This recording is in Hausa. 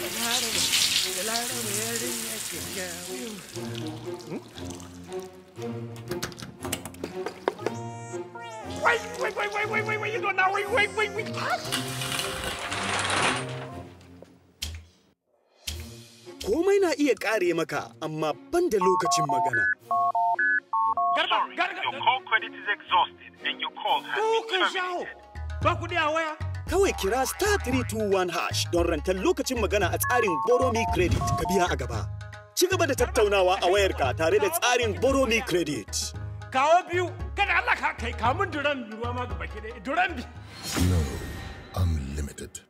Wai, wai, wai, wai, wai, wai, wai, ido na, wai, wai, wai, wai, Komai na iya ƙare maka, amma ban da lokacin magana. Garba, Sorry, garba, your call credit is exhausted and your call has ko been kan shaho. terminated. Ba kuɗi a waya? Kawai kira star 321 hash don rantar lokacin magana a tsarin Boromi Credit ka biya a gaba. Ci gaba da tattaunawa a wayarka tare da tsarin Boromi Credit. Kawo biyu, kada Allah ka kai kamun duran ruwa ma gaba ki ɗaya. Duran bi. Glow Unlimited.